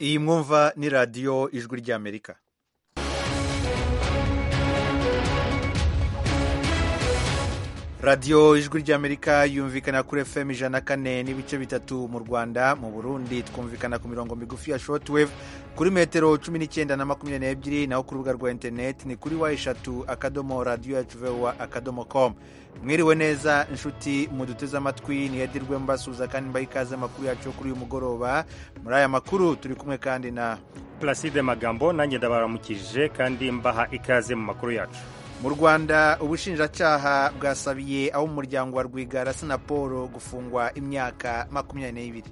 iyi mwumva ni radiyo ijwi ry'amerika radiyo ijwi ry'amerika yumvikana kuri fm ijana kane n'ibice bitatu mu rwanda mu burundi twumvikana ku mirongo migufi ya shortwave kuri metero cumi n'icyenda na makumyabiri n'ebyiri naho ku rubuga rwa interineti ni kuri wa eshatu akadomo radiyo yacu vowa akadomo komu mwiriwe neza inshuti muduteze amatwi ntiyadirwe mbasuhuza kandi mbaha ikaze amakuru yacu yo kuri uyu mugoroba muri aya makuru turi kumwe kandi na Placide Magambo nanjye ndabaramukije kandi mbaha ikaze mu makuru yacu mu rwanda ubushinjacyaha bwasabiye abo mu muryango wa rwigara sinaporo gufungwa imyaka makumyabiri n'ibiri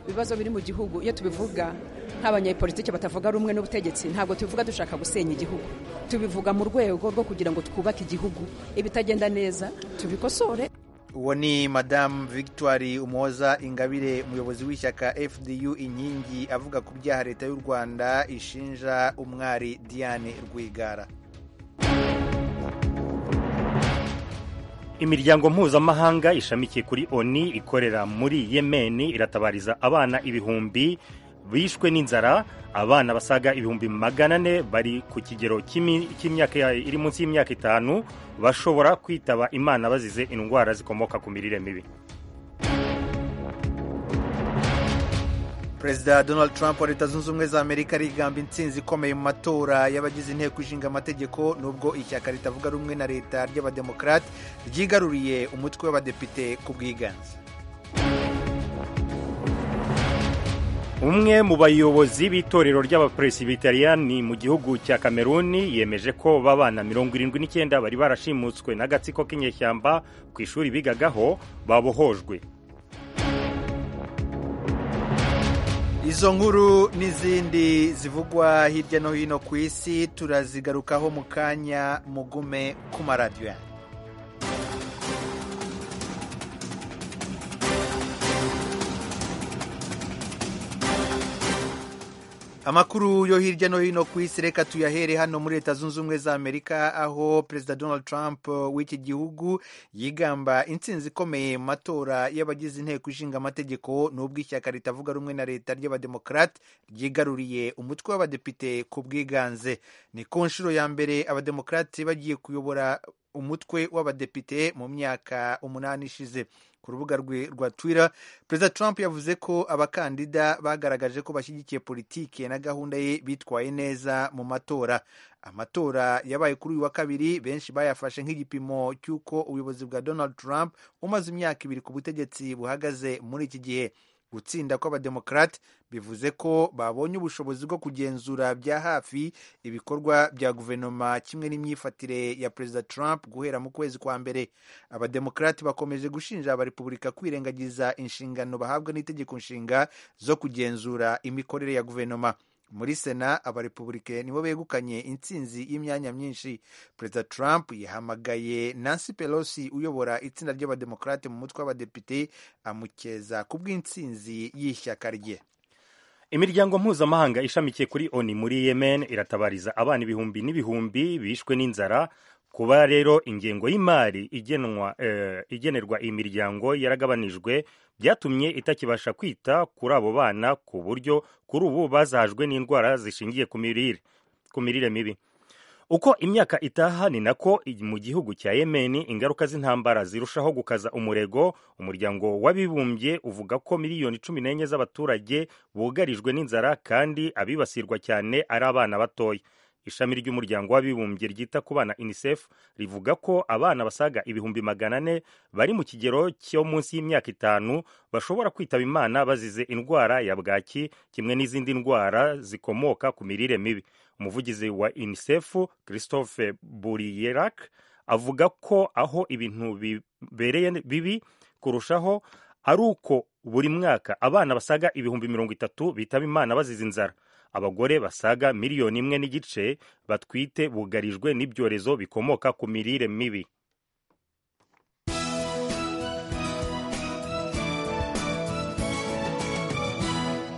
ibibazo biri mu gihugu iyo tubivuga nk'abanyepolitike batavuga rumwe n'ubutegetsi ntabwo tubivuga dushaka gusenya igihugu tubivuga mu rwego rwo kugira ngo twubake igihugu ibitagenda neza tubikosore uwo ni madamu victoire umuhoza ingabire umuyobozi w'ishyaka fdu inkingi avuga ku byaha leta y'u rwanda ishinja umwari diane rwigara imiryango mpuzamahanga ishamikiye kuri oni ikorera muri yemeni iratabariza abana ibihumbi bishwe n'inzara abana basaga ibihumbi magana ane bari ku kigero cy'imyaka iri munsi y'imyaka itanu bashobora kwitaba imana bazize indwara zikomoka ku mirire mibi perezida donald trump wa leta zunze ubumwe za amerika arigamba intsinzi ikomeye mu matora y'abagize inteko ishinga amategeko nubwo ishyaka ritavuga rumwe na leta ry'abademokarate ryigaruriye umutwe w'abadepite ku bwiganze umwe mu bayobozi b'itorero ry'abaperesibitariyani mu gihugu cya kameruni yemeje ko babana mirongo irindwi n'icyenda bari barashimutswe n'agatsiko k'inyeshyamba ku ishuri bigagaho babohojwe izo nkuru n'izindi zivugwa hirya no hino ku isi turazigarukaho mu kanya mugume ku maradiyo yanyu amakuru yo hirya no hino ku isi reka tuyahere hano muri leta zunze ubumwe za amerika aho perezida donald trump w'iki gihugu yigamba intsinzi ikomeye mu matora y'abagize inteko ishinga amategeko n'ubwo ishyaka ritavuga rumwe na leta ry'abademokarate ryigaruriye umutwe w'abadepite ku bwiganze ni ku nshuro ya mbere abademokarate bagiye kuyobora umutwe w'abadepite mu myaka umunani ishize ku rubuga rwe rwa twitter perezida trump yavuze ko abakandida bagaragaje ko bashyigikiye politike na gahunda ye bitwaye neza mu matora amatora yabaye kuri uyu wa kabiri benshi bayafashe nk'igipimo cy'uko ubuyobozi bwa donald trump umaze imyaka ibiri ku butegetsi buhagaze muri iki gihe gutsinda kw'abademokarate bivuze ko babonye ubushobozi bwo kugenzura bya hafi ibikorwa bya guverinoma kimwe n'imyifatire ya perezida trump guhera mu kwezi kwa mbere abademokarate bakomeje gushinja abarepubulika kwirengagiza inshingano bahabwa n'itegeko nshinga zo kugenzura imikorere ya guverinoma muri sena abarepubulike nibo begukanye intsinzi y'imyanya myinshi perezida trump yahamagaye nancy pelosi uyobora itsinda ry'abademokarate mu mutwe w'abadepite amukeza ku bw'intsinzi y'ishyaka rye imiryango mpuzamahanga ishamikiye kuri oni muri yemen iratabariza abana ibihumbi n'ibihumbi bishwe n'inzara kuba rero ingengo y'imari igenwa igenerwa iyi miryango yaragabanijwe byatumye itakibasha kwita kuri abo bana ku buryo kuri ubu bazahajwe n'indwara zishingiye ku mirire mibi uko imyaka itaha ni nako mu gihugu cya yemeni ingaruka z'intambara zirushaho gukaza umurego umuryango w'abibumbye uvuga ko miliyoni cumi n'enye z'abaturage bugarijwe n'inzara kandi abibasirwa cyane ari abana batoya ishami ry'umuryango w'abibumbye ryita ku bana unicef rivuga ko abana basaga ibihumbi magana ane bari mu kigero cyo munsi y'imyaka itanu bashobora kwitaba imana bazize indwara ya bwaki kimwe n'izindi ndwara zikomoka ku mirire mibi umuvugizi wa unicef christophe buriyerak avuga ko aho ibintu bibereye bibi kurushaho ari uko buri mwaka abana basaga ibihumbi mirongo itatu bitaba imana bazize inzara abagore basaga miliyoni imwe n'igice batwite bugarijwe n'ibyorezo bikomoka ku mirire mibi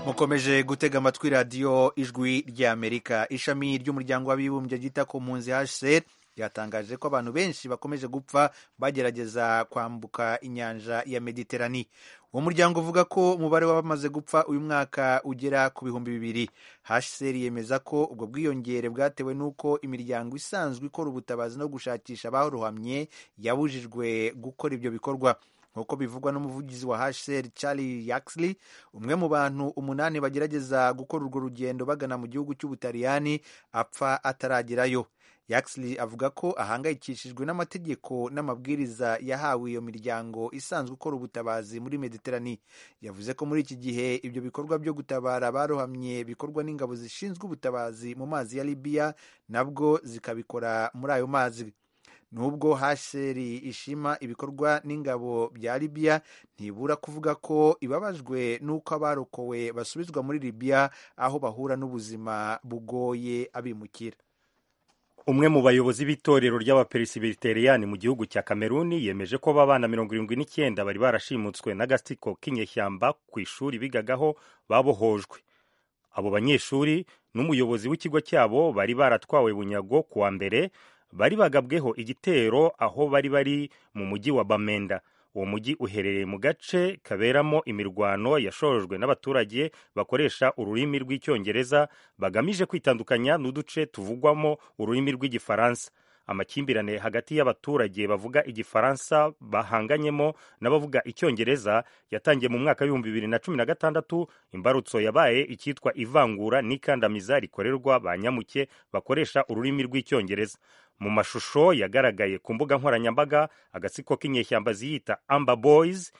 mukomeje gutega amatwi radiyo ijwi ry'amerika ishami ry'umuryango w'abibumbye ryita ku mpunzi hsr ryatangaje ko abantu benshi bakomeje gupfa bagerageza kwambuka inyanja ya mediterani uwo muryango uvuga ko umubare w'abamaze gupfa uyu mwaka ugera ku bihumbi bibiri hsr yemeza ko ubwo bwiyongere bwatewe n'uko imiryango isanzwe ikora ubutabazi no gushakisha abarohamye yabujijwe gukora ibyo bikorwa nk'uko bivugwa n'umuvugizi wa hsr charlie yaxley umwe mu bantu umunani bagerageza gukora urwo rugendo bagana mu gihugu cy'ubutaliyani apfa ataragerayo yaxley avuga ko ahangayikishijwe n'amategeko n'amabwiriza yahawe iyo miryango isanzwe ikora ubutabazi muri mediterani yavuze ko muri iki gihe ibyo bikorwa byo gutabara abarohamye bikorwa n'ingabo zishinzwe ubutabazi mu mazi ya libiya nabwo zikabikora muri ayo mazi nubwo hasheri ishima ibikorwa n'ingabo bya libiya ntibura kuvuga ko ibabajwe n'uko abarokowe basubizwa muri libiya aho bahura n'ubuzima bugoye abimukira umwe mu bayobozi b'itorero ry'abaperesibiteriyani mu gihugu cya kameruni yemeje ko abana mirongo irindwi n'icyenda bari barashimutswe n'agasiko k'inyeshyamba ku ishuri bigagaho babohojwe abo banyeshuri n'umuyobozi w'ikigo cyabo bari baratwawe bunyago ku wa mbere bari bagabweho igitero aho bari bari mu mujyi wa bamenda uwo mujyi uherereye mu gace kaberamo imirwano yashorojwe n'abaturage bakoresha ururimi rw'icyongereza bagamije kwitandukanya n'uduce tuvugwamo ururimi rw'igifaransa amakimbirane hagati y'abaturage bavuga igifaransa bahanganyemo n'abavuga icyongereza yatangiye mu mwaka w'ibihumbi bibiri na cumi na gatandatu imbarutso yabaye icyitwa ivangura n'ikandamiza rikorerwa ba nyamuke bakoresha ururimi rw'icyongereza mu mashusho yagaragaye ku mbuga nkoranyambaga agatsiko k'inyeshyamba ziyita amba boyizi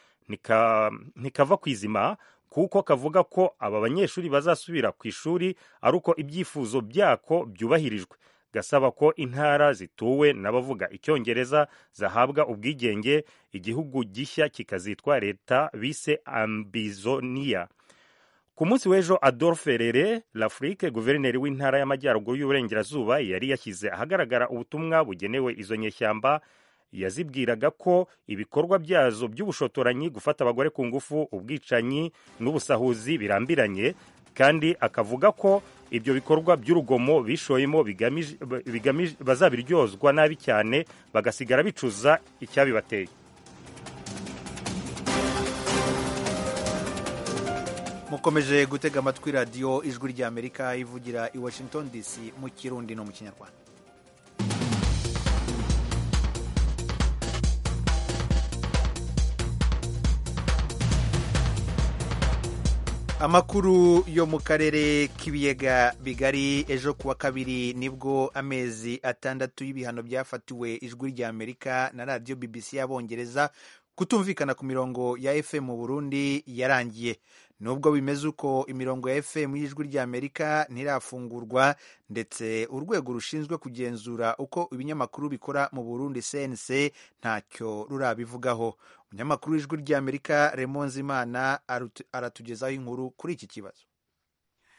ntikava ku izima kuko kavuga ko aba banyeshuri bazasubira ku ishuri ari uko ibyifuzo byako byubahirijwe gasaba ko intara zituwe n'abavuga icyongereza zahabwa ubwigenge igihugu gishya kikazitwa leta bise ambizoniya ku munsi w'ejo adolphe rere lafrique guverineri w'intara y'amajyaruguru y'uburengerazuba yari yashyize ahagaragara ubutumwa bugenewe izo nyeshyamba yazibwiraga ko ibikorwa byazo by'ubushotoranyi gufata abagore ku ngufu ubwicanyi n'ubusahuzi birambiranye kandi akavuga ko ibyo bikorwa by'urugomo bishoyemo bazabiryozwa nabi cyane bagasigara bicuza icyabibateye mukomeje gutega amatwi radiyo ijwi ry'amerika ivugira i washington dc mu kirundi no mu kinyarwanda amakuru yo mu karere k'ibiyaga bigari ejo kuwa kabiri nibwo amezi atandatu y'ibihano byafatiwe ijwi ry'amerika na radiyo bbc y'abongereza kutumvikana ku mirongo ya fm mu burundi yarangiye nubwo bimeze uko imirongo ya fm y'ijwi ry'amerika ntirafungurwa ndetse urwego rushinzwe kugenzura uko ibinyamakuru bikora mu burundi cnc ntacyo rurabivugaho umunyamakuru w'ijwi ry'amerika remonze imana aratugezaho inkuru kuri iki kibazo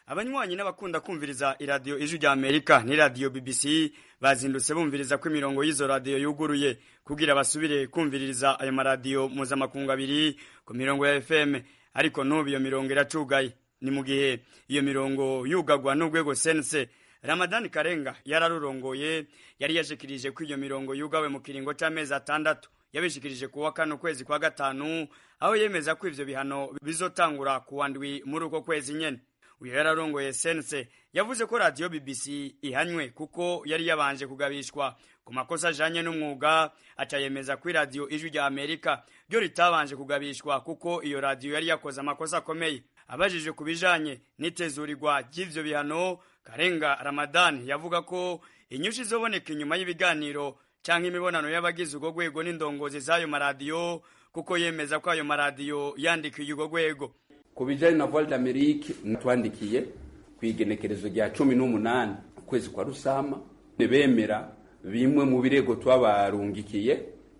abanywanyi n'abakunda kumviriza iradiyo ijwi ry'amerika n'iradiyo bbc bazindutse bumviriza ko imirongo y'izo radiyo yuguruye kugira basubire kumviriza ayo maradiyo mpuzamakungu abiri ku mirongo ya fm ariko n'ubu iyo mirongo iracugaye ni mu gihe iyo mirongo yugagwa n'urwego sense ramadani karenga yararurongoye yari yashikirije ko iyo mirongo yugawe mu kiringo cy'amezi atandatu yabishikirije ku wa kane ukwezi kwa gatanu aho yemeza ko ivyo bihano bizotangura kuwa ndwi muri uko kwezi nyene uyu yararongoye sense yavuze ko radiyo bbc ihanywe kuko yari yabanje kugabishwa ku makosa ajanye n'umwuga acayemeza ko iradiyo ijwi rya amerika ryo ritabanje kugabishwa kuko iyo radiyo yari yakoze amakosa akomeye abajije ku bijanye n'itezurirwa ry'ivyo bihano karenga ramadani yavuga ko inyunshi izoboneka inyuma y'ibiganiro canke imibonano y'abagize urwo rwego n'indongozi z'ayo maradiyo kuko yemeza ko ayo maradiyo yandikiye urwo rwego ku bijyanye na voile d'amerique twandikiye ku igenekerezo rya cumi n'umunani ukwezi kwa rusama bemera bimwe mu birego twabarungikiye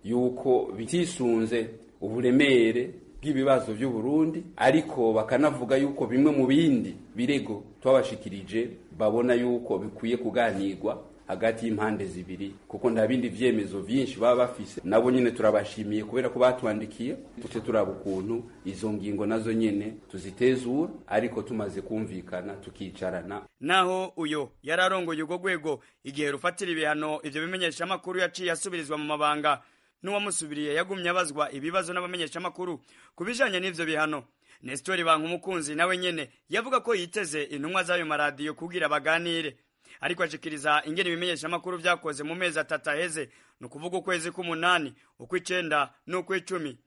yuko bitisunze uburemere bw'ibibazo by'u Burundi ariko bakanavuga yuko bimwe mu bindi birego twabashikirije babona yuko bikwiye kuganirwa hagati y'impande zibiri kuko nta bindi vyemezo vyinshi baba bafise nabo nyene turabashimiye kubera ko batwandikiye tuce turaba ukuntu izo ngingo nazo nyene tuzitezura ariko tumaze kumvikana tukicarana naho uyo yari arongoye urwo rwego igihe rufatira ibihano ivyo bimenyesha amakuru yaciye asubirizwa mu mabanga n'uwamusubiriye yagumye abazwa ibibazo n'abamenyesha amakuru ku bijanye n'ivyo bihano Nestori Bankumukunzi nawe nyene yavuga ko yiteze intumwa z'ayo maradiyo kugira baganire ariko ashikiriza ingene ibimenyesha amakuru vyakoze mu mezi atatu aheze ni ukuvuga ukwezi k'umunani ukw'icenda n'ukw'icumi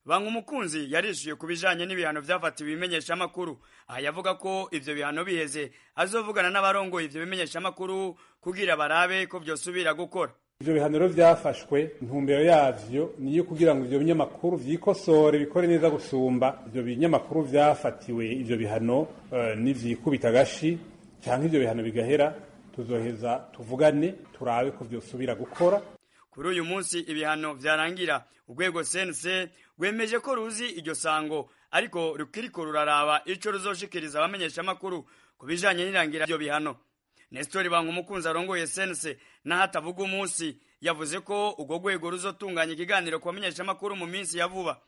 Bankumukunzi yarishuye ku bijanye n'ibihano vyafatiwe ibimenyesha amakuru aha yavuga ko ivyo bihano biheze azovugana n'abarongoye ivyo bimenyesha amakuru kugira barabe ko vyosubira gukora ibyo bihano rero byafashwe intumbero yabyo ni iyo kugira ngo ibyo binyamakuru byikosore bikore neza gusumba ibyo binyamakuru byafatiwe ibyo bihano n'ibyikubita agashi cyangwa ibyo bihano bigahera tuzoheza tuvugane turabe ko byosubira gukora kuri uyu munsi ibihano byarangira urwego cnc rwemeje ko ruzi iryo sango ariko rukiriko ruraraba icyo ruzoshikiriza abamenyesha amakuru ku bijanye n'irangira ry'ibyo bihano Nestori Bankumukunzi arongoye sense n'ahatavuga umunsi yavuze ko urwo rwego ruzotunganya ikiganiro ku bamenyeshamakuru mu minsi ya vuba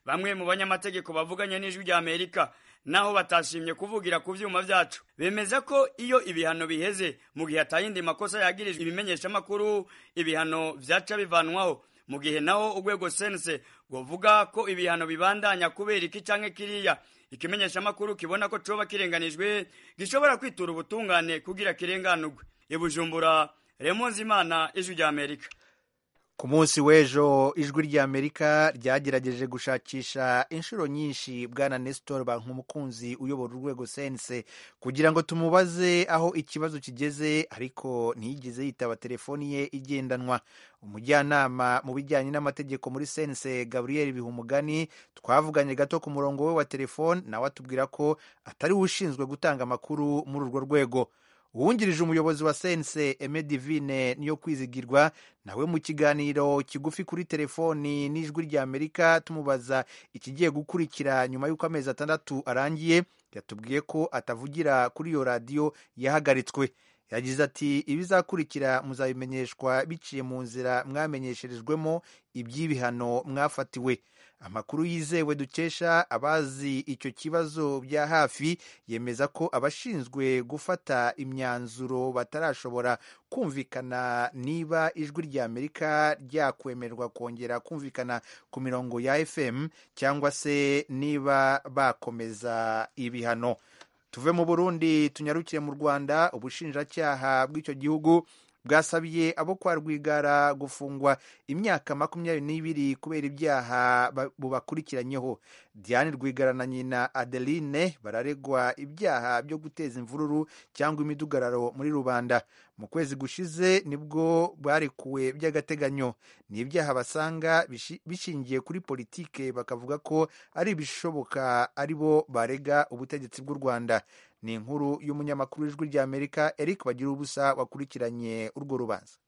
bamwe mu banyamategeko bavuganye n'ijwi rya Amerika naho batashimye kuvugira ku vyuma vyacu bemeza ko iyo ibihano biheze mu gihe atayindi makosa yagirijwe ibimenyeshamakuru ibihano vyaca bivanwaho mu gihe naho urwego sense govuga ko ibihano bibandanya kubera iki canke kiriya ikimenyeshamakuru kibona ko coba kirenganijwe gishobora kwitura ubutungane kugira kirenganurwe ibujumbura remonze imana ijwi rya amerika ku munsi w'ejo ijwi rya amerika ryagerageje gushakisha inshuro nyinshi bwana nestor bankumukunzi uyobora urwego sense kugira ngo tumubaze aho ikibazo kigeze ariko ntiyigeze yitaba telefoni ye igendanwa umujyanama mu bijyanye n'amategeko muri sense gaburiyeri bihumugani twavuganye gato ku murongo we wa telefoni nawe atubwira ko atari we ushinzwe gutanga amakuru muri urwo rwego uwungirije umuyobozi wa sense eme divine niyo kwizigirwa nawe mu kiganiro kigufi kuri telefoni n'ijwi rya amerika tumubaza ikigiye gukurikira nyuma y'uko amezi atandatu arangiye yatubwiye ko atavugira kuri iyo radiyo yahagaritswe yagize ati ibizakurikira muzabimenyeshwa biciye mu nzira mwamenyesherejwemo iby'ibihano mwafatiwe amakuru yizewe dukesha abazi icyo kibazo bya hafi yemeza ko abashinzwe gufata imyanzuro batarashobora kumvikana niba ijwi rya amerika ryakwemerwa kongera kumvikana ku mirongo ya fm cyangwa se niba bakomeza ibihano tuve mu burundi tunyarukire mu rwanda ubushinjacyaha bw'icyo gihugu bwasabiye abo kwa rwigara gufungwa imyaka makumyabiri n'ibiri kubera ibyaha bubakurikiranyeho diane rwigara na nyina adeline bararegwa ibyaha byo guteza imvururu cyangwa imidugararo muri rubanda mu kwezi gushize nibwo barekuwe by'agateganyo ni ibyaha basanga bishingiye kuri politike bakavuga ko ari ibishoboka ari bo barega ubutegetsi bw'u rwanda ni inkuru y'umunyamakuru w'ijwi rya amerika eric bagira ubusa wakurikiranye urwo rubanza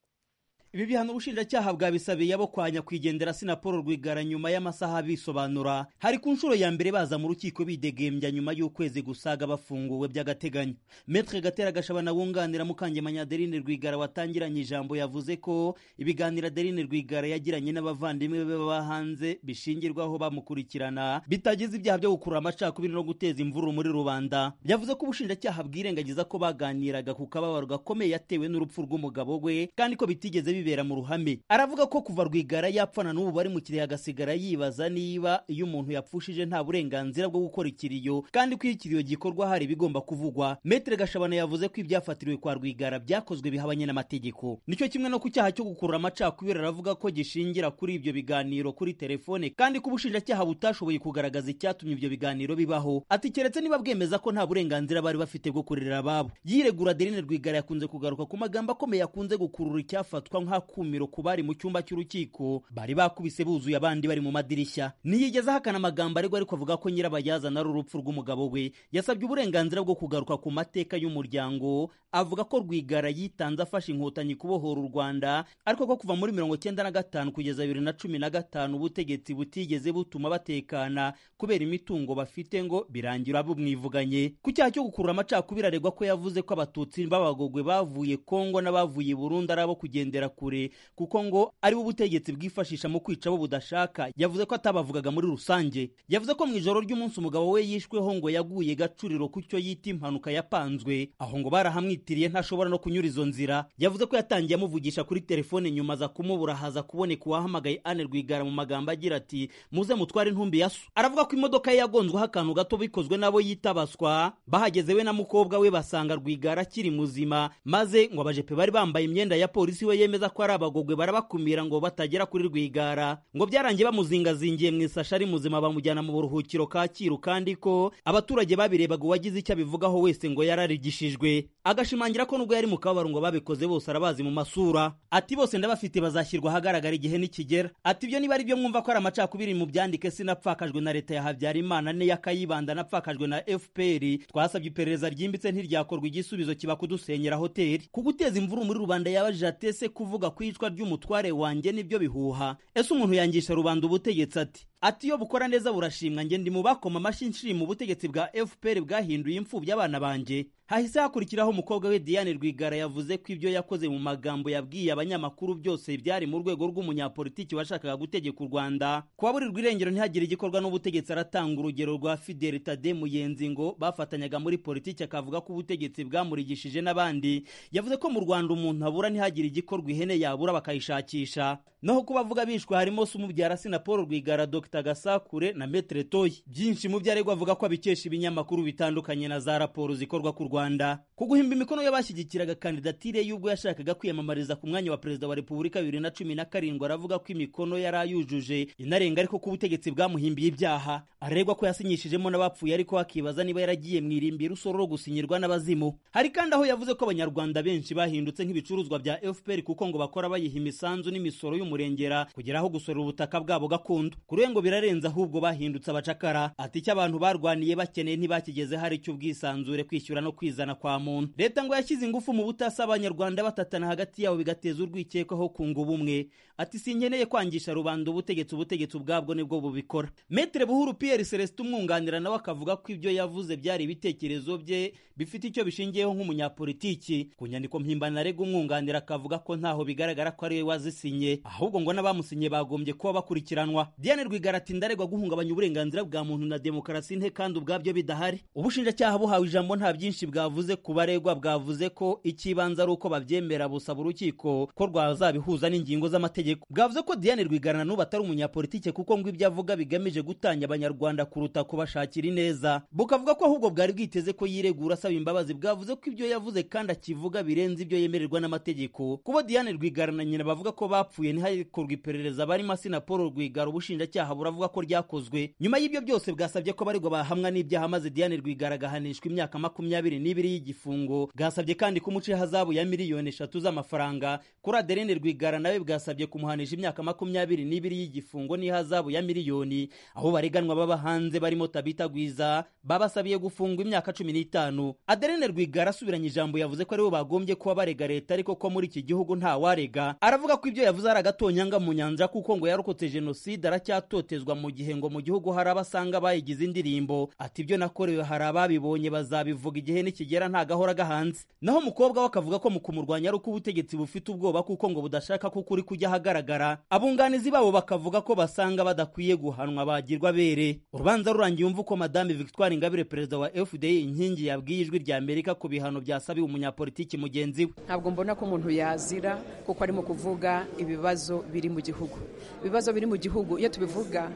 ibi bihano ubushinjacyaha bwabisabiye abo kwa nyakwigendera sinapolo rwigara nyuma y'amasaha bisobanura hari ku nshuro ya mbere baza mu rukiko bidegembya nyuma y'ukwezi gusaga bafunguwe by'agateganyo metre gatera gashabana wunganira mukangemanya adeline rwigara watangiranye ijambo yavuze ko ibiganiro adeline rwigara yagiranye n'abavandimwe be baba hanze bishingirwaho bamukurikirana bitageze ibyaha byo gukurura amacakubiri no guteza imvururu muri rubanda yavuze ko ubushinjacyaha bwirengagiza ko baganiraga ku kababaro gakomeye yatewe n'urupfu rw'umugabo we kandi ko bitigeze bibera mu ruhame aravuga ko kuva rwigara yapfana n'ubu bari mu kiriyo agasigara yibaza niba iyo umuntu yapfushije nta burenganzira bwo gukora ikiriyo kandi ko iyo ikiriyo gikorwa hari ibigomba kuvugwa metere gashabana yavuze ko ibyafatiriwe kwa rwigara byakozwe bihabanye n'amategeko nicyo kimwe no ku cyaha cyo gukurura amacakubiri aravuga ko gishingira kuri ibyo biganiro kuri telefone kandi ko ubushinjacyaha butashoboye kugaragaza icyatumye ibyo biganiro bibaho ati keretse niba bwemeza ko nta burenganzira bari bafite bwo kurera ababo yiregura adeline rwigara yakunze kugaruka ku magambo akomeye akunze gukurura icyafatwa nk'akumiro ku bari mu cyumba cy'urukiko bari bakubise buzuye abandi bari mu madirishya ntiyigeze ahakana amagambo ariko ariko avuga ko nyirabayazana ari urupfu rw'umugabo we yasabye uburenganzira bwo kugaruka ku mateka y'umuryango avuga ko rwigara yitanze afashe inkotanyi kubohora u rwanda ariko ko kuva muri mirongo cyenda na gatanu kugeza bibiri na cumi na gatanu ubutegetsi butigeze butuma batekana kubera imitungo bafite ngo birangira bumwivuganye ku cyaha cyo gukurura amacakubiri aregwa ko yavuze ko abatutsi b'abagogwe bavuye kongo n'abavuye burundu ari abo kugendera kure kuko ngo ari bo ubutegetsi bwifashisha mu kwica abo budashaka yavuze ko atabavugaga muri rusange yavuze ko mu ijoro ry'umunsi umugabo we yishweho ngo yaguye gacuriro ku cyo yita impanuka yapanzwe aho ngo barahamwitiriye ntashobora no kunyura izo nzira yavuze ko yatangiye amuvugisha kuri telefone nyuma aza kumubura haza kuboneka uwahamagaye ane rwigara mu magambo agira ati muze mutware intumbi ya so aravuga ko imodoka ye yagonzweho akantu gato bikozwe n'abo yita baswa bahageze we na mukobwa we basanga rwigara akiri muzima maze ngo abajepe bari bambaye imyenda ya polisi we yemeza ko ari abagogwe barabakumira ngo batagera kuri rwigara ngo byarangiye bamuzingazingiye mu isashi ari muzima bamujyana mu buruhukiro kacyiru kandi ko abaturage babirebaga uwagize icyo abivugaho wese ngo yararigishijwe agashimangira ko nubwo yari mu kababaro ngo babikoze bose arabazi mu masura ati bose ndabafite bazashyirwa ahagaragara igihe nikigera ati ibyo niba ari byo mwumva ko ari amacakubiri mu byandike sinapfakajwe na leta ya habyarimana n'iya kayibanda napfakajwe na fpr twasabye iperereza ryimbitse ntiryakorwa igisubizo kiba kudusenyera hoteli ku guteza imvuru muri rubanda yabajije atese kuvuga ku iyicwa ry'umutware wanjye nibyo bihuha ese umuntu yangisha rubanda ubutegetsi ati ati iyo bukora neza burashimwa njye ndi mu bakoma amashyi nshima ubutegetsi bwa fpr bwahinduye imfubyi abana banjye hahise hakurikiraho umukobwa we diane rwigara yavuze ko ibyo yakoze mu magambo yabwiye abanyamakuru byose byari mu rwego rw'umunyapolitiki washakaga gutegeka u rwanda kubaburirwa irengero ntihagire igikorwa n'ubutegetsi aratanga urugero rwa fideli tade muyenzi ngo bafatanyaga muri politiki akavuga ko ubutegetsi bwamurigishije n'abandi yavuze ko mu rwanda umuntu abura ntihagire igikorwa ihene yabura bakayishakisha naho ku bavuga bishwe harimo sumubyara sina paul rwigara dr gasakure na metre toyi byinshi mu byo aregwa avuga ko abikesha ibinyamakuru bitandukanye na za raporo zikorwa ku rwanda rwanda ku guhimba imikono y'abashyigikiraga kandidatire y'ubwo yashakaga kwiyamamariza ku mwanya wa perezida wa repubulika bibiri na cumi na karindwi aravuga ko imikono yari ayujuje inarenga ariko ko ubutegetsi bwamuhimbiye ibyaha aregwa ko yasinyishijemo n'abapfuye ariko akibaza niba yaragiye mu irimbi rusororo gusinyirwa n'abazimu hari kandi aho yavuze ko abanyarwanda benshi bahindutse nk'ibicuruzwa bya fpr kuko ngo bakora bayiha imisanzu n'imisoro y'umurengera kugera aho gusorera ubutaka bwabo gakondo kuri we ngo birarenze ahubwo bahindutse abacakara ati icyo abantu barwaniye bakeneye ntibakigezeho ari icy'ubwisanzure kwishyura no kwishyura kwizana kwa muntu leta ngo yashyize ingufu mu butasi abanyarwanda batatana hagati yabo bigateza urwikekwaho kunga ubumwe ati sinkeneye kwangisha rubanda ubutegetsi ubutegetsi ubwabwo nibwo bubikora metre buhuru pierre celestin umwunganira nawe akavuga ko ibyo yavuze byari ibitekerezo bye bifite icyo bishingiyeho nk'umunyapolitiki ku nyandiko mpimbano arega umwunganira akavuga ko ntaho bigaragara ko ariwe wazisinye ahubwo ngo n'abamusinye bagombye kuba bakurikiranwa diane rwigara ati ndaregwa guhungabanya uburenganzira bwa muntu na demokarasi nke kandi ubwabyo bidahari ubushinjacyaha buhawe ijambo nta byinshi bwa bwavuze ku baregwa bwavuze ko ikibanza ari uko babyemera busaba urukiko ko rwazabihuza n'ingingo z'amategeko bwavuze ko diane rwigarana n'ubu atari umunyapolitike kuko ngo ibyo avuga bigamije gutanya abanyarwanda kuruta kubashakira ineza bukavuga ko ahubwo bwari bwiteze ko yiregura asaba imbabazi bwavuze ko ibyo yavuze kandi akivuga birenze ibyo yemererwa n'amategeko kubo diane rwigara na nyina bavuga ko bapfuye ntihakorwe iperereza barimo asina paul rwigara ubushinjacyaha buravuga ko ryakozwe nyuma y'ibyo byose bwasabye ko abaregwa bahamwa n'ibyaha maze diane rwigara agahanishwa imyaka makumyabiri n'ibiri n'ibiri y'igifungo bwasabye kandi kumuca ihazabu ya miliyoni eshatu z'amafaranga kuri aderine rwigara nawe bwasabye kumuhanisha imyaka makumyabiri n'ibiri y'igifungo n'ihazabu ya miliyoni aho bareganwa baba hanze barimo tabita gwiza babasabiye gufungwa imyaka cumi n'itanu aderine rwigara asubiranye ijambo yavuze ko aribo bagombye kuba barega leta ariko ko muri iki gihugu nta warega aravuga ko ibyo yavuze ari agatonyanga mu nyanja kuko ngo yarokotse jenoside aracyatotezwa mu gihe ngo mu gihugu hari abasanga bayigize indirimbo ati ibyo nakorewe hari ababibonye bazabivuga igihe n'iki kigera ntagahora gahanze naho umukobwa we akavuga ko mu kumurwanya ari uko ubutegetsi bufite ubwoba kuko ngo budashaka ko ukuri kujya ahagaragara abunganizi babo bakavuga ko basanga badakwiye guhanwa bagirwa bere urubanza rurangiye umva uko madame victoire ingabire perezida wa fda inkingi yabwiye ijwi rya amerika ku bihano byasabiwe umunyapolitiki mugenzi we ntabwo mbona ko umuntu yazira kuko arimo kuvuga ibibazo biri mu gihugu ibibazo biri mu gihugu iyo tubivuga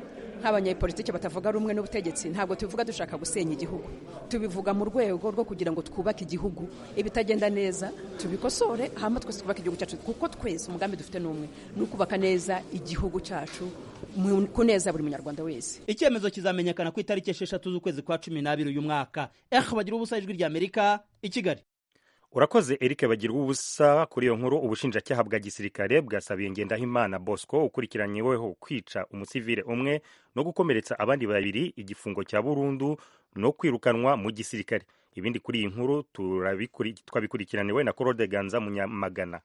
nk'abanyapolitiki batavuga rumwe n'ubutegetsi ntabwo tubivuga dushaka gusenya igihugu tubivuga mu rwego rwo kugira ngo twubake igihugu ibitagenda neza tubikosore hama twese twubake igihugu cyacu kuko twese umugambi dufite n'umwe ni ukubaka neza igihugu cyacu kuneza buri munyarwanda wese icyemezo kizamenyekana ku itariki esheshatu z'ukwezi kwa cumi n'abiri uyu mwaka ehe bagira ubusa ijwi ry'amerika i kigali urakoze Eric bagirwa ubusa kuri iyo nkuru ubushinjacyaha bwa gisirikare bwasabiye Ngendahimana Bosco ukurikiranyweho kwica umusivile umwe no gukomeretsa abandi babiri igifungo cya burundu no kwirukanwa mu gisirikare ibindi kuri iyi nkuru turabikuri- twabikurikiraniwe na Claude Ganza Munyamagana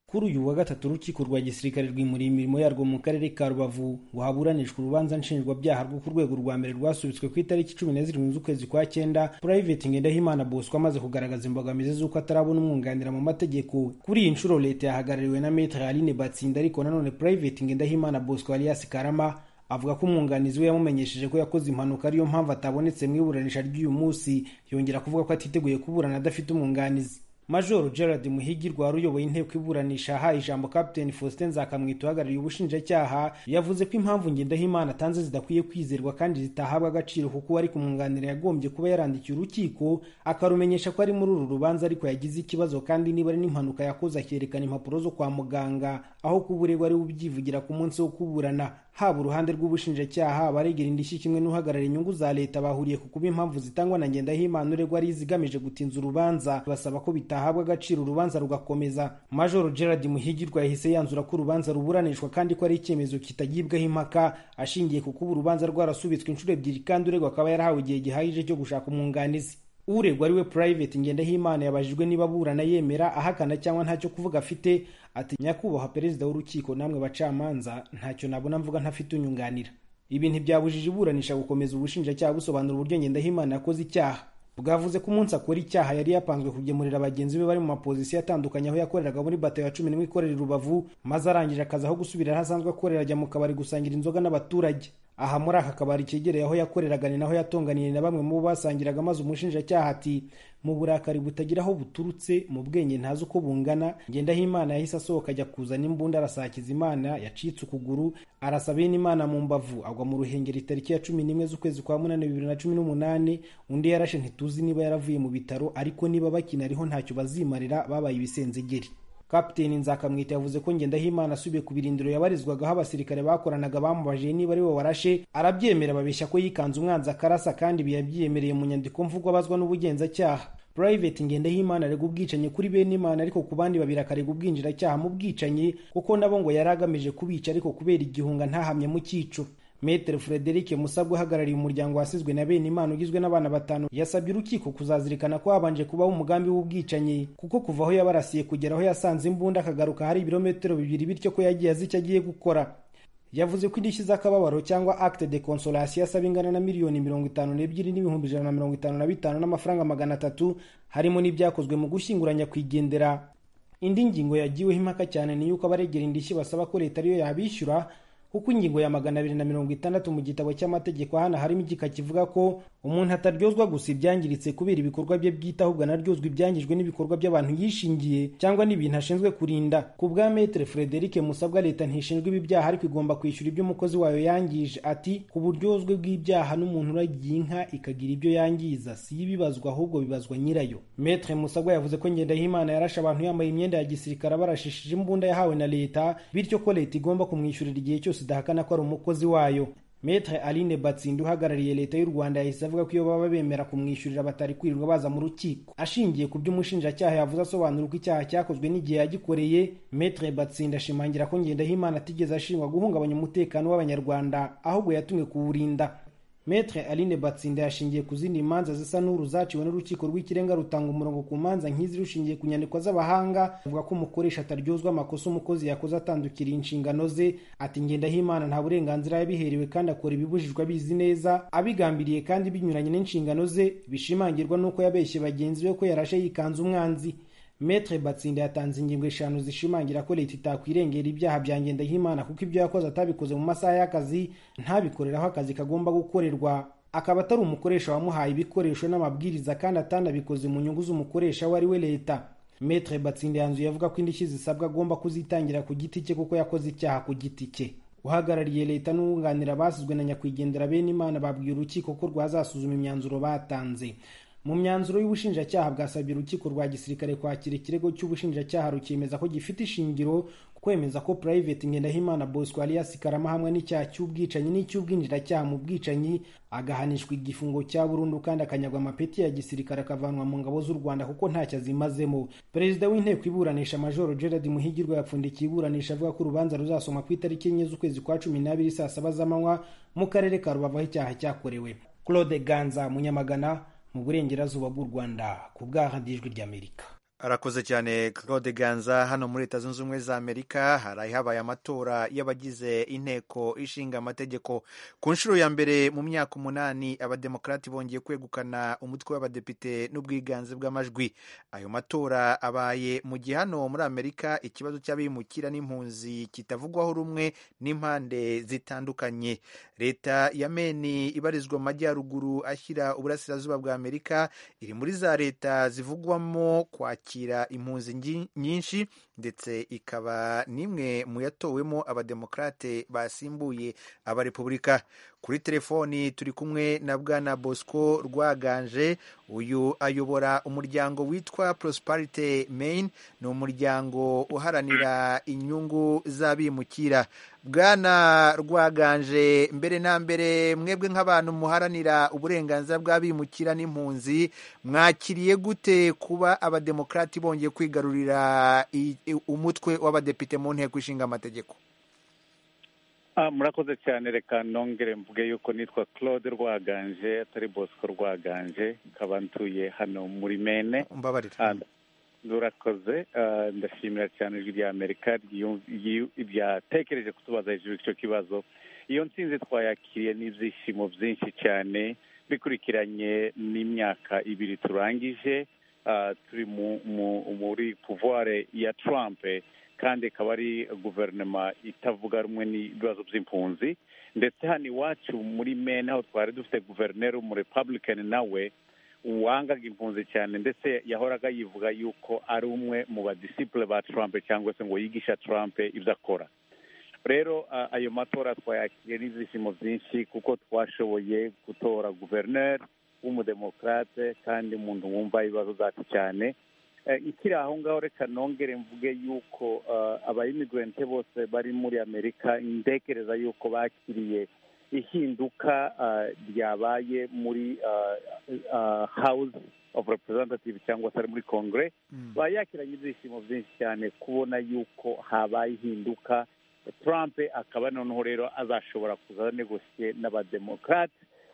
kuri uyu wa gatatu urukiko rwa gisirikare rwimuriye imirimo yarwo mu karere ka rubavu ngo haburanishwe urubanza nshinjwabyaha rwo ku rwego rwa mbere rwasubitswe ku itariki cumi na zirindwi z'ukwezi kwa cyenda purayiveti ngendahimana bosco amaze kugaragaza imbogamizi z'uko atarabona umwunganira mu mategeko kuri iyi nshuro leta yahagarariwe na metere aline batsinda ariko nanone purayiveti ngendahimana bosco alias karama avuga ko umwunganizi we yamumenyesheje ko yakoze impanuka ariyo mpamvu atabonetse mu iburanisha ry'uyu munsi yongera kuvuga ko atiteguye kuburana adafite umwunganizi Major Gerard Muhigirwa wari uyoboye inteko iburanisha aha ijambo Captain Faustin Nzakamwita uhagarariye ubushinjacyaha yavuze ko impamvu Ngendahimana atanze zidakwiye kwizerwa kandi zitahabwa agaciro kuko uwari kumwunganira yagombye kuba yarandikiye urukiko akarumenyesha ko ari muri uru rubanza ariko yagize ikibazo kandi niba ari n'impanuka yakoze akerekana impapuro zo kwa muganga aho kuba uregwa ari we ubyivugira ku munsi wo kuburana haba uruhande rw'ubushinjacyaha abaregera indishyi kimwe n'uhagarariye inyungu za leta bahuriye ku kuba impamvu zitangwa na ngendahimana uregwa ari izigamije gutinza urubanza basaba ko bitahabwa agaciro urubanza rugakomeza major gerard muhigirwa yahise yanzura ko urubanza ruburanishwa kandi ko ari icyemezo kitagibwaho impaka ashingiye ku kuba urubanza rwarasubitswe inshuro ebyiri kandi uregwa akaba yarahawe igihe gihagije cyo gushaka umwunganizi uregwa ariwe private ngendahimana yabajijwe niba aburana yemera ahakana cyangwa ntacyo kuvuga afite ati nyakubahwa perezida w'urukiko namwe bacamanza ntacyo nabona mvuga ntafite unyunganira ibi ntibyabujije iburanisha gukomeza ubushinjacyaha busobanura uburyo ngendahimana yakoze icyaha bwavuze ko umunsi akora icyaha yari yapanzwe kugemurira bagenzi be bari mu mapozisiyo atandukanye aho yakoreraga muri bato ya cumi n'imwe ikorera i rubavu maze arangije akazi aho gusubira aho asanzwe akorera ajya mu kabari gusangira inzoga n'abaturage aha muri aka kabari kegereye aho yakoreraga ni naho yatonganiye na bamwe mu bo basangiraga maze umushinjacyaha ati mu burakari butagira aho buturutse mu bwenge ntazi uko bungana ngendahimana yahise asohoka ajya kuzana imbunda arasakiza imana yacitse ukuguru arasaba imana mu mbavu agwa mu ruhengeri tariki ya cumi n'imwe z'ukwezi kwa munani bibiri na cumi n'umunani undi yarashe ntituzi niba yaravuye mu bitaro ariko niba bakina ariho ntacyo bazimarira babaye ibisenzegeri kapiteni nzakamwita yavuze ko ngendahimana asubiye ku birindiro yabarizwagaho abasirikare bakoranaga bamubajije niba ari we warashe arabyemera babeshya ko yikanze umwanzi akarasa kandi ibi yabyiyemereye mu nyandiko mvugo abazwa n'ubugenzacyaha private ngendahimana aregwa ubwicanyi kuri bene imana ariko ku bandi babiri akaregwa ubwinjiracyaha mu bwicanyi kuko nabo ngo yari agamije kubica ariko kubera igihunga ntahamye mu cyico Maitre Frederic Musabwa uhagarariye umuryango wasizwe na bene Imana ugizwe n'abana batanu yasabye urukiko kuzazirikana ko habanje kubaho umugambi w'ubwicanyi kuko kuva aho yabarasiye kugera aho yasanze imbunda akagaruka hari ibirometero bibiri bityo ko yagiye azi icyo agiye gukora yavuze ko indishyi z'akababaro cyangwa acte de consolation asaba ingana na miliyoni mirongo itanu n'ebyiri n'ibihumbi ijana na mirongo itanu na bitanu n'amafaranga magana atatu harimo n'ibyakozwe mu gushyingura nyakwigendera indi ngingo yagiweho impaka cyane ni yuko abaregera indishyi basaba ko leta ariyo yabishyura kuko ingingo ya magana abiri na mirongo itandatu mu gitabo cy'amategeko hano harimo igika kivuga ko umuntu ataryozwa gusa ibyangiritse kubera ibikorwa bye bwite ahubwo anaryozwa ibyangijwe n'ibikorwa by'abantu yishingiye cyangwa n'ibintu ashinzwe kurinda ku bwa metere frederic musabwa leta ntishinzwe ibi byaha ariko igomba kwishyura ibyo umukozi wayo yangije ati ku buryozwe bw'ibyaha n'umuntu uragiye inka ikagira ibyo yangiza si yo ibibazwa ahubwo bibazwa nyirayo metere musabwa yavuze ko ngendahimana yarashe abantu yambaye imyenda ya gisirikare abarashishije imbunda yahawe na leta bityo ko leta igomba kumwishyurira igihe cyose idahakana ko ari umukozi wayo metre aline batsinda uhagarariye leta y'u rwanda yahise avuga ko iyo baba bemera kumwishyurira batari kwirirwa baza mu rukiko ashingiye ku byo umushinjacyaha yavuze asobanura uko icyaha cyakozwe n'igihe yagikoreye metre batsinda ashimangira ko ngendahimana atigeze ashingwa guhungabanya umutekano w'abanyarwanda ahubwo yatumwe kuwurinda metre aline batsinda yashingiye ku zindi manza zisa n'uru zaciwe n'urukiko rw'ikirenga rutanga umurongo ku manza nk'izi rushingiye ku nyandiko z'abahanga avuga ko umukoresha ataryozwa amakosa umukozi yakoze atandukiriye inshingano ze ati ngendahimana nta burenganzira yabiherewe kandi akora ibibujijwe abizi neza abigambiriye kandi binyuranye n'inshingano ze bishimangirwa n'uko yabeshye bagenzi be ko yarashe yikanze umwanzi metre batsinda yatanze ingingo eshanu zishimangira ko leta itakwirengera ibyaha bya ngendahimana kuko ibyo yakoze atabikoze mu masaha y'akazi ntabikoreraho akazi kagomba gukorerwa akaba atari umukoresha wamuhaye ibikoresho n'amabwiriza kandi atanabikoze mu nyungu z'umukoresha we ari we leta metre batsinda yanzuye avuga ko indishyi zisabwa agomba kuzitangira ku giti cye kuko yakoze icyaha ku giti cye uhagarariye leta n'uwunganira basizwe na nyakwigendera bene imana babwiye urukiko ko rwazasuzuma imyanzuro batanze mu myanzuro y'ubushinjacyaha bwasabye urukiko rwa gisirikare kwakira ikirego cy'ubushinjacyaha rukemeza ko gifite ishingiro kwemeza ko Private Ngendahimana Bosco alias Karama hamwe n'icyaha cy'ubwicanyi n'icy'ubwinjiracyaha mu bwicanyi agahanishwa igifungo cya burundu kandi akanyagwa amapeti ya gisirikare akavanwa mu ngabo z'u Rwanda kuko ntacyo azimazemo Perezida w'inteko iburanisha Major Gerard Muhigirwa yapfundikiye iburanisha avuga ko urubanza ruzasoma ku itariki enye z'ukwezi kwa cumi n'abiri saa saba z'amanywa mu karere ka Rubavu aho icyaha cyakorewe Claude Ganza Munyamagana mu burengerazuba bw'u Rwanda ku bwahadijwe ry'Amerika arakoze cyane claude ganza hano muri leta zunze ubumwe za amerika haraye habaye amatora y'abagize inteko ishinga amategeko ku nshuro ya mbere mu myaka umunani abademokarati bongeye kwegukana umutwe w'abadepite n'ubwiganze bw'amajwi ayo matora abaye mu gihe hano muri amerika ikibazo cy'abimukira n'impunzi kitavugwaho rumwe n'impande zitandukanye leta ya meni ibarizwa mu majyaruguru ashyira uburasirazuba bwa amerika iri muri za leta zivugwamo kwakira kwakira impunzi nyinshi ndetse ikaba n'imwe mu yatowemo abademokarate basimbuye abarepubulika kuri telefoni turi kumwe na bwana bosco rwaganje uyu ayobora umuryango witwa prosperity main ni umuryango uharanira inyungu z'abimukira bwana rwaganje mbere na mbere mwebwe nk'abantu muharanira uburenganzira bw'abimukira n'impunzi mwakiriye gute kuba abademokarati bongeye kwigarurira umutwe w'abadepite mu nteko ishinga amategeko murakoze cyane reka nongere mvuge yuko nitwa claude rwaganje atari bosco rwaganje nkaba ntuye hano muri mene mbabarira rurakoze ndashimira cyane ijwi rya amerika ryatekereje kutubaza hejuru icyo kibazo iyo nsinzi twayakiriye n'ibyishimo byinshi cyane bikurikiranye n'imyaka ibiri turangije turi muri puvuware ya turampe kandi ikaba ari guverinoma itavuga rumwe n'ibibazo by'impunzi ndetse hano iwacu muri mene aho twari dufite guverineri umurepabulikani nawe wangaga impunzi cyane ndetse yahoraga yivuga yuko ari umwe mu badisipure ba turampe cyangwa se ngo yigisha turampe ibyo akora rero ayo matora twayakiriye n'ibyishimo byinshi kuko twashoboye gutora guverineri w'umudemokarate kandi umuntu wumva ibibazo zacu cyane ikiri aho ngaho reka nongere mvuge yuko abayimigurente bose bari muri amerika ndekereza yuko bakiriye ihinduka ryabaye muri house of representative cyangwa se ari muri kongere bayakiranye ibyishimo byinshi cyane kubona yuko habaye ihinduka trump akaba noneho rero azashobora kuza negosiye n'abademokarate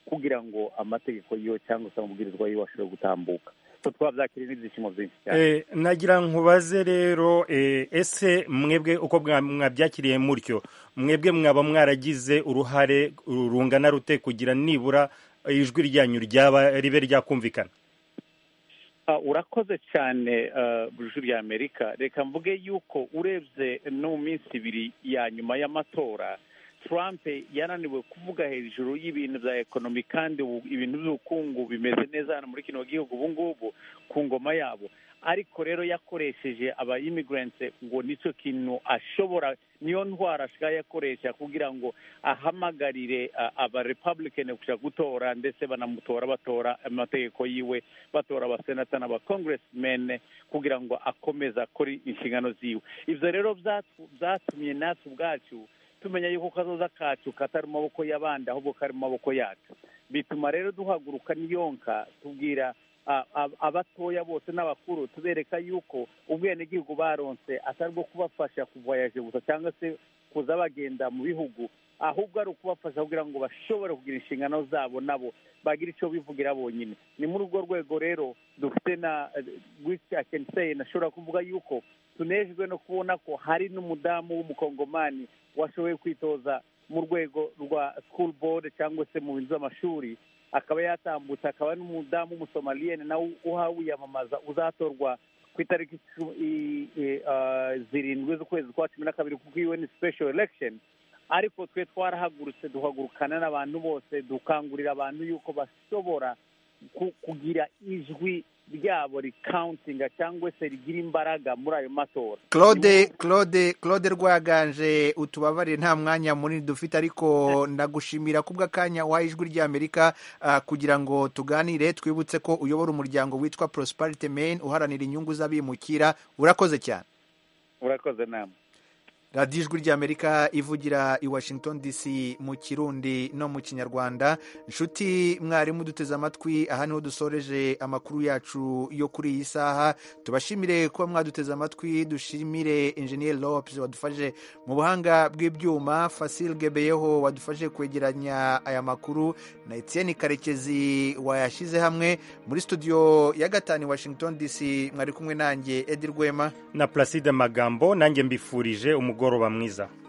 kugira ngo amategeko yiwe cyangwa se amabwirizwa yiwe ashobore gutambuka twabyakiriye n'ibyishimo byinshi cyane nagira nkubaze rero ese mwebwe uko mwabyakiriye mutyo mwebwe mwaba mwaragize uruhare rungana rute kugira nibura ijwi ryanyu ryaba ribe ryakumvikana urakoze cyane bujuru rya amerika reka mvuge yuko urebye no mu minsi ibiri ya nyuma y'amatora trump yananiwe kuvuga hejuru y'ibintu bya ekonomi kandi ibintu by'ubukungu bimeze neza hano muri kino gihugu ubu ngubu ku ngoma yabo ariko rero yakoresheje abayimigurante ngo nicyo kintu ashobora niyo ntwara ashobora yakoresha kugira ngo ahamagarire abarepabulikeni gushaka gutora ndetse banamutora batora amategeko yiwe batora abasenata n'abakongeresimene kugira ngo akomeze akore inshingano ziwe ibyo rero byatumye natwe ubwacu tumenya yuko kazoza kacu katari mu maboko y'abandi ahubwo kari mu maboko yacu bituma rero duhaguruka n'iyonka tubwira abatoya bose n'abakuru tubereka yuko ubwenegihugu baronse atari bwo kubafasha kuvayaje gusa cyangwa se kuza bagenda mu bihugu ahubwo ari ukubafasha kugira ngo bashobore kugira inshingano zabo nabo bagire icyo bivugira bonyine ni muri urwo rwego rero dufite na wisikakenseye nashobora kuvuga yuko tunejwe no kubona ko hari n'umudamu w'umukongomani washoboye kwitoza mu rwego rwa school board cyangwa se mu bintu by'amashuri akaba yatambutse akaba n'umudamu w'umusomaliyeni nawe uha wiyamamaza uzatorwa ku itariki zirindwi z'ukwezi kwa cumi na kabiri kuko iyo ni special election ariko twe twarahagurutse duhagurukana n'abantu bose dukangurira abantu yuko bashobora kugira ijwi ryabo rikawuntinga cyangwa se rigira imbaraga muri ayo matora claude claude claude rwaganje utubabarire nta mwanya munini dufite ariko ndagushimira kubw'akanya waha ijwi ry'amerika kugira ngo tuganire twibutse ko uyobora umuryango witwa prosperity main uharanira inyungu z'abimukira urakoze cyane urakoze nama radiyo ijwi ry'amerika ivugira i washington dc mu kirundi no mu kinyarwanda inshuti mwarimu duteze amatwi aha niho dusoreje amakuru yacu yo kuri iyi saha tubashimire kuba mwaduteze amatwi dushimire injeniyeri lopes wadufashe mu buhanga bw'ibyuma fasil gebeyeho wadufashe kwegeranya aya makuru na etienne karekezi wayashyize hamwe muri studio ya gatanu i washington dc mwari kumwe nanjye edi rwema na Placide Magambo nanjye mbifurije umugoroba mwiza